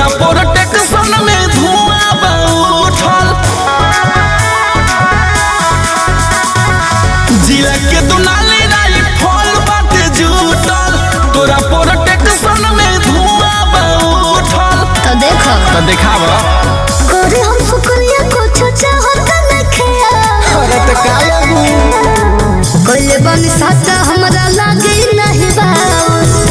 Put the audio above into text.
protection में धुआं बा उठल जिला के दुनाली राई फल बाटे जुटल तोरा प्रोटेक्शन में धुआं बा उठल तो देखो तो देखाव करे हम शुक्रिया कुछ चाहत न खेया अरे तो का कोइले बन साथ हमरा लागे नहीं बाऊ